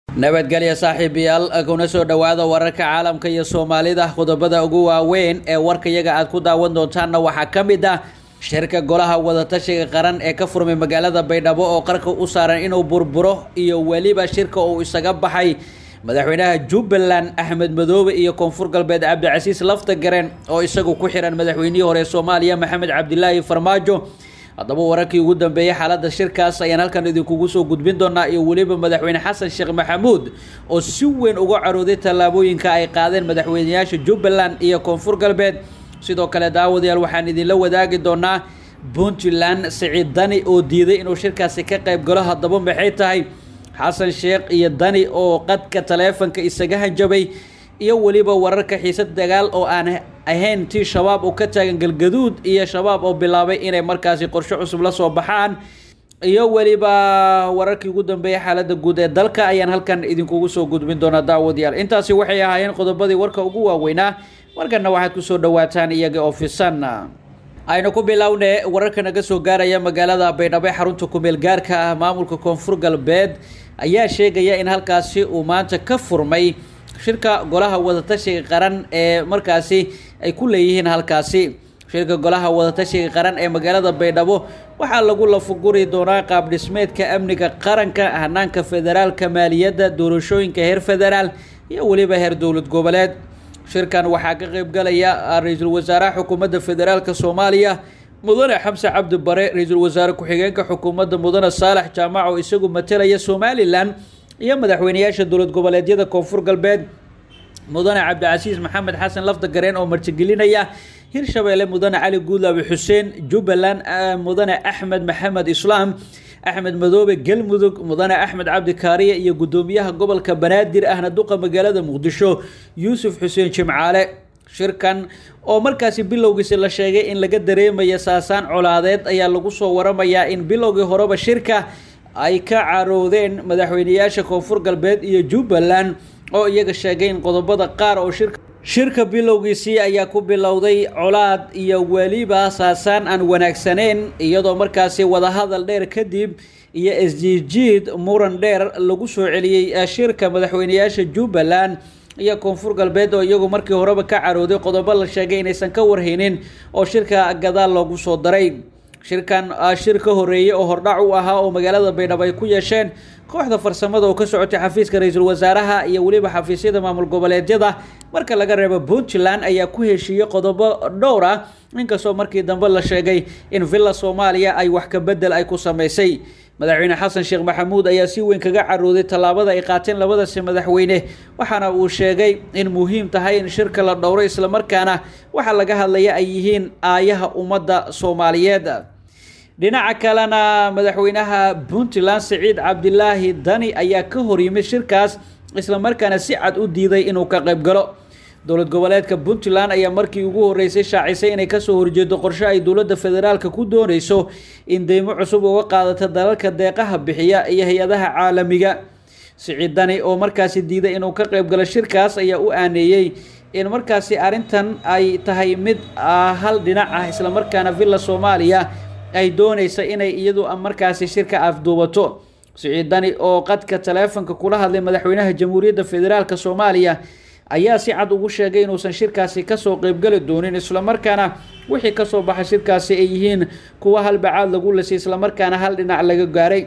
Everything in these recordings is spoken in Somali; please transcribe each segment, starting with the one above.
nabadgelya saaxiibayaal kuna soo dhowaada wararka caalamka iyo soomaalida qodobada ugu waaweyn ee warkayaga aad ku daawan doontaanna waxaa ka mid ah shirka golaha wadatashiga qaran ee ka furmay magaalada baydhabo oo qarka u saaran inuu burburo iyo weliba shirka uu isaga baxay madaxweynaha jubbaland axmed madoobe iyo koonfur galbeed cabdicasiis laftagareen oo isagu ku xiran madaxweynihii hore soomaaliya maxamed cabdilaahi farmaajo haddaba wararkii ugu dambeeyey xaaladda shirkaas ayaan halkan idinkugu soo gudbin doonaa iyo weliba madaxweyne xasan sheekh maxamuud oo si weyn uga carooday tallaabooyinka ay qaadeen madaxweyneyaasha jubbaland iyo koonfur galbeed sidoo kale daawadayaal waxaan idinla wadaagi doonaa puntland siciid dani oo diiday inuu shirkaasi ka qayb galo haddaba maxay tahay xasan sheekh iyo dani oo qadka taleefanka isaga hanjabay iyo weliba wararka xiisad dagaal oo aan ahayn tii shabaab oo ka taagan galgaduud iyo shabaab oo bilaabay inay markaasi qorshe cusub la soo baxaan iyo weliba wararkii ugu dambeeyay xaaladda guud ee dalka ayaan halkan idinkugu soo gudbin doonaa daawadayaal intaasi waxay ahaayeen qodobadii warka ugu waaweynaa markana waxaad kusoo dhawaataan iyaga oo fisan aynu ku bilowne wararka naga soo gaaraya magaalada baydhabo ee xarunta kumeel gaarka ah maamulka koonfur galbeed ayaa sheegaya in halkaasi uu maanta ka furmay shirka golaha wadatashiga qaran ee markaasi ay ku leeyihiin halkaasi shirka golaha wadatashiga qaran ee magaalada baydhabo waxaa lagu lafuguri doonaa qaab dhismeedka amniga qaranka hanaanka federaalka maaliyadda doorashooyinka heer federaal iyo weliba heer dowlad goboleed shirkan waxaa ka qeybgalaya ra-iisul wasaaraha xukuumadda federaalka soomaaliya mudane xamse cabdi bare ra-iisul wasaare ku-xigeenka xukuumadda mudane saalax jaamac oo isagu matelaya somalilan iyo madaxweyneyaasha dowlad goboleedyada koonfur galbeed mudane cabdicasiis maxamed xasan lafdagareen oo martigelinaya hirshabeelle mudane cali guudlaabi xuseen jubbaland mudane axmed maxamed islaam axmed madoobe galmudug mudane axmed cabdi kaariye iyo guddoomiyaha gobolka banaadir ahna duqa magaalada muqdisho yuusuf xuseen jimcaale shirkan oo markaasi bilowgiisi la sheegay in laga dareemaya saasaan colaadeed ayaa lagu soo waramayaa in bilowgii horeba shirka ay ka caroodeen madaxweyneyaasha koonfur galbeed iyo jubbaland oo iyaga sheegay in qodobada qaar oo shirka shirka bilowgiisii ayaa ku bilowday colaad iyo weliba saasaan aan wanaagsaneyn iyadoo markaasi wadahadal dheer kadib iyo isjiidjiid muran dheer lagu soo celiyey shirka madaxweyneyaasha jubbaland iyo koonfur galbeed oo iyagu markii horeba ka carooday qodobo la sheegay inaysan ka warhaynin oo shirka gadaal loogu soo daray shirkan shir ka horeeyey oo hordhac u ahaa oo magaalada baydhabo ay ku yeesheen kooxda farsamada oo ka socotay xafiiska ra-iisul wasaaraha iyo weliba xafiisyada maamul goboleedyada marka laga reebo puntland ayaa ku heshiiyey qodobo dhowr ah inkastoo markii dambe la sheegay in villa soomaaliya ay wax ka bedel ay ku sameysay madaxweyne xasan sheekh maxamuud ayaa si weyn kaga carooday tallaabada ay qaateen labadasi madaxweyne waxaana uu sheegay in muhiim tahay in shirka la dhowro islamarkaana waxa laga hadlaya ay yihiin aayaha ummadda soomaaliyeed dhinaca kalena madaxweynaha puntland siciid cabdilaahi dani ayaa ka horyimid shirkaas islamarkaana si cad u diiday inuu ka qayb galo dowlad goboleedka puntland ayaa markii ugu horeysay shaacisay inay kasoo horjeedo qorshe ay dowladda federaalka ku dooneyso in deymo cusub uga qaadato dalalka deeqaha bixiya iyo hay-adaha caalamiga siciid dani oo markaasi diiday inuu ka qayb galo shirkaas ayaa u aaneeyey in markaasi arrintan ay tahay mid hal dhinac ah islamarkaana villa soomaaliya ay dooneysa inay iyadu markaasi shirka afduubato siciid dani oo qadka taleefonka kula hadlay madaxweynaha jamhuuriyadda federaalk soomaaliya ayaa si cad ugu sheegay inuusan shirkaasi kasoo qeybgali doonin islamarkaana wixii kasoo baxay shirkaasi ay yihiin kuwa halbacaad lagu lisay islamarkaana hal dhinac laga gaaray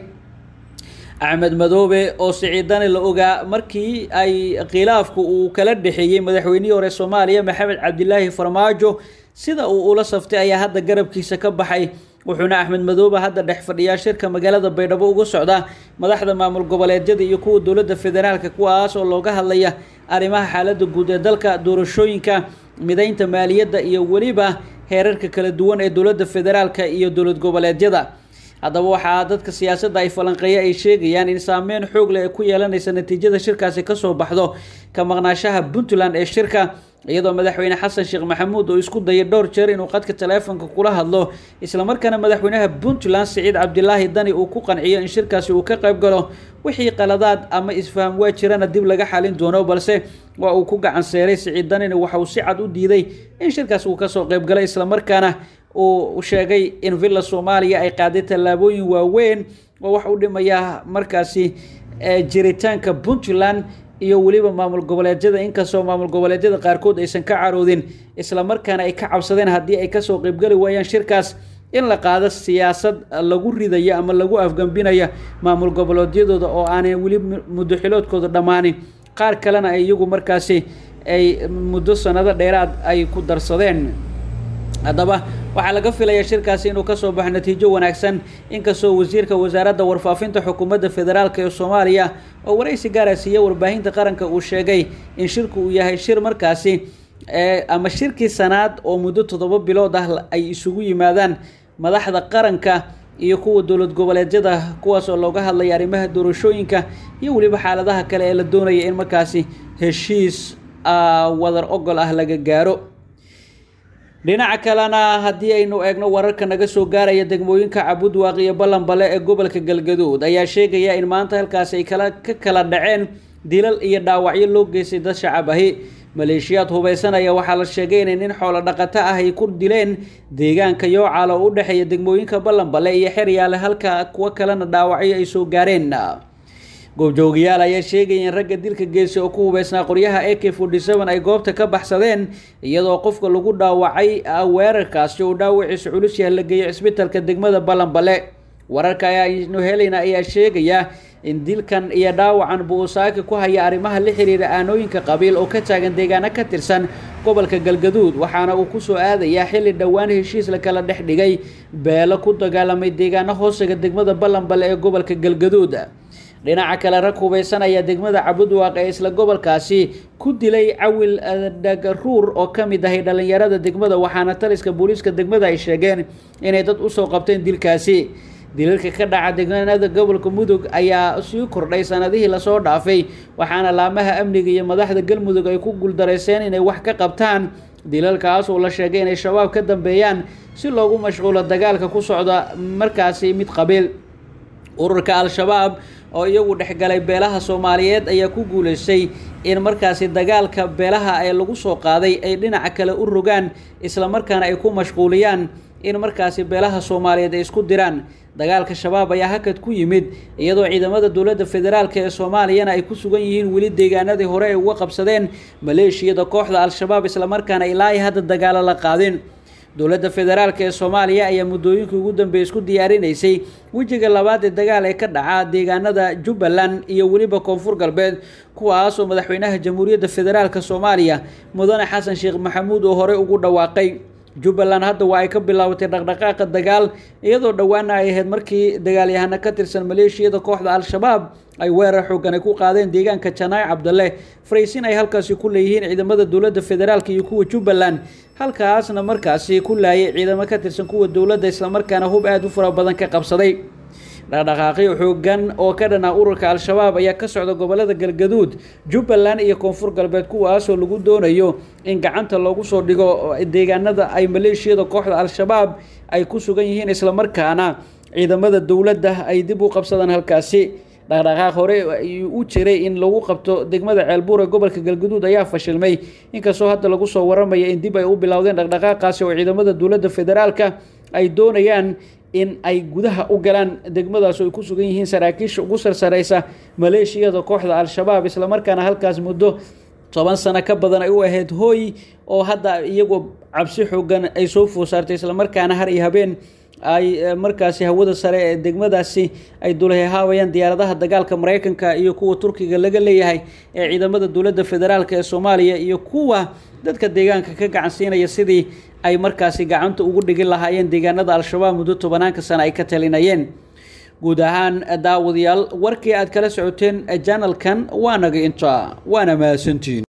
axmed madoobe oo siciid dani la ogaa markii ay khilaafku uu kala dhexeeyey madaxweynihii hore soomaaliya maxamed cabdilaahi farmaajo sida uu ula saftay ayaa hadda garabkiisa ka baxay wuxuuna axmed madoobe hadda dhex fadhiyaa shirka magaalada baydhabo uga socda madaxda maamul goboleedyada iyo kuwa dowladda federaalka kuwaas oo looga hadlaya arrimaha xaaladda guud ee dalka doorashooyinka mideynta maaliyadda iyo weliba heerarka kala duwan ee dowladda federaalka iyo dowlad goboleedyada haddaba waxaa dadka siyaasadda ay falanqeeya ay sheegayaan in saameyn xoog leh ay ku yeelanaysa natiijada shirkaasi kasoo baxdo ka maqnaashaha puntland ee shirka iyadoo madaxweyne xasan sheekh maxamuud oo isku dayay dhowr jeer inuu qadka taleefonka kula hadlo islamarkaana madaxweynaha puntland siciid cabdilaahi dani uu ku qanciyo in shirkaasi uu ka qayb galo wixii qaladaad ama isfaham waa jirana dib laga xalin doono balse waa uu ku gacan seeray siciid danina waxa uu si cad u diiday in shirkaas uu kasoo qayb galay islamarkaana uu sheegay in villa soomaaliya ay qaaday tallaabooyin waaweyn oo wax u dhimaya markaasi jiritaanka puntland iyo weliba maamul goboleedyada inkastoo maamul goboleedyada qaarkood aysan ka caroodin islamarkaana ay ka cabsadeen haddii ay kasoo qeybgeli waayaan shirkaas in la qaado siyaasad lagu ridayo ama lagu afgambinayo maamul goboleedyadooda oo aanay weli muddo xiloodkooda dhammaanin qaar kalena ay iyagu markaasi ay muddo sanado dheeraad ay ku darsadeen haddaba waxaa laga filayaa shirkaasi inuu kasoo baxo natiijo wanaagsan inkastoo wasiirka wasaaradda warfaafinta xukuumadda federaalk ee soomaaliya oo waraysi gaara siiya warbaahinta qaranka uu sheegay in shirku uu yahay shir markaasi ama shirkii sanaad oo muddo toddoba bilood ah ay isugu yimaadaan madaxda qaranka iyo kuwa dowlad goboleedyada kuwaas oo looga hadlaya arrimaha doorashooyinka iyo weliba xaaladaha kale ee la doonaya in markaasi heshiis wadar ogol ah laga gaaro dhinaca kalena haddii aynu eegno wararka naga soo gaaraya degmooyinka cabudwaaq iyo ballanbale ee gobolka galgaduud ayaa sheegaya in maanta halkaasi ay kala ka kala dhaceen dilal iyo dhaawacyo loo geystay dad shacab ahi maleeshiyaad hubaysanaya waxaa la sheegay inay nin xoolo dhaqato ah ay ku dileen deegaanka yoocaal oo u dhexeeya degmooyinka ballanbale iyo xeryaale halka kuwo kalena dhaawacyo ay soo gaareen goobjoogayaal ayaa sheegaya in ragga dilka geystay oo ku hubeysnaa qoryaha a k forty seven ay goobta ka baxsadeen iyadoo qofka lagu dhaawacay weerarkaasi uu dhaawaciisa culus yaha la geeyay cisbitalka degmada ballanbale wararka ayaanu helayna ayaa sheegaya in dilkan iyo dhaawacan buusaaki ku haya arrimaha la xiriira aanooyinka qabiil oo ka taagan deegaano ka tirsan gobolka galgaduud waxaana uu kusoo aadayaa xilli dhowaan heshiis la kala dhex dhigay beelo ku dagaalamay deegaano hoostiga degmada ballanbale ee gobolka galgaduud dhinaca kale rag hubaysanaya degmada cabudwaaq ee isla gobolkaasi ku dilay cawil dhagaruur oo ka mid ahay dhallinyarada degmada waxaana taliska booliiska degmada ay sheegeen inay dad usoo qabteen dilkaasi dilalka ka dhaca deegaanada gobolka mudug ayaa sii kordhay sanadihii lasoo dhaafay waxaana laamaha amniga iyo madaxda galmudug ay ku guuldareyseen inay wax ka qabtaan dilalkaas oo la sheegay inay shabaab ka dambeeyaan si loogu mashquulo dagaalka ku socda markaasi mid qabiil ururka al-shabaab oo iyagu dhexgalay beelaha soomaaliyeed ayaa ku guuleystay in markaasi dagaalka beelaha ee lagu soo qaaday ay dhinaca kale u rogaan islamarkaana ay ku mashquuliyaan in markaasi beelaha soomaaliyeed ay isku diraan dagaalka shabaab ayaa hakad ku yimid iyadoo ciidamada dowladda federaalk ee soomaaliyana ay ku sugan yihiin weli deegaanadii hore ay uga qabsadeen maleeshiyada kooxda al-shabaab islamarkaana ilaa hadda dagaalo la qaadin dowladda federaalk ee soomaaliya ayaa muddooyinkii ugu dambeeyay isku diyaarinaysay wejiga labaad ee dagaal ee ka dhaca deegaanada jubbaland iyo weliba koonfur galbeed kuwaasoo madaxweynaha jamhuuriyadda federaalk soomaaliya mudane xasan sheekh maxamuud oo horey ugu dhawaaqay jubbaland hadda waa ay ka bilaabatay dhaqdhaqaaqa dagaal iyadoo dhowaana ay ahayd markii dagaalyahano ka tirsan maleeshiyada kooxda al-shabaab ay weerar xoogan ay ku qaadeen deegaanka janaay cabdalle faraysin ay halkaasi ku leeyihiin ciidamada dowladda federaalk iyo kuwa jubbaland halkaasna markaasi ku laayay ciidamo ka tirsan kuwa dowladda islamarkaana hub aada u fara badan ka qabsaday dhaqdhaqaaqyo xoogan oo ka dhanaa ururka al-shabaab ayaa ka socda gobolada galgaduud jubbaland iyo koonfur galbeed kuwaasoo lagu doonayo in gacanta loogu soo dhigo deegaanada ay maleeshiyada kooxda al-shabaab ay ku sugan yihiin islamarkaana ciidamada dowladda ay dib u qabsadaan halkaasi dhaqdhaqaaq hore u jiray in lagu qabto degmada ceelbuur ee gobolka galgaduud ayaa fashilmay inkastoo hadda lagu soo waramaya in dib ay u bilowdeen dhaqdhaqaaqaasi oo ciidamada dowladda federaalka ay doonayaan in ay gudaha u galaan degmadaas oo ay ku sugan yihiin saraakiisha ugu sarsareysa maleeshiyada kooxda al-shabaab islamarkaana halkaas muddo toban sano ka badan ay u ahayd hooy oo hadda iyagoo cabsi xoogan ay soo foosaartay islamarkaana har iyo habeen ay markaasi hawada sare ee degmadaasi ay dulahehaabayaan diyaaradaha dagaalka mareykanka iyo kuwa turkiga laga leeyahay ee ciidamada dowladda federaalk ee soomaaliya iyo kuwa dadka deegaanka ka gacan siinaya sidii ay markaasi gacanta ugu dhigin lahaayeen deegaanada al-shabaab muddo tobanaanka sano ay ka talinayeen guud ahaan daawadayaal warkii aad kala socoteen janalkan waa naga inta waana mahadsantiin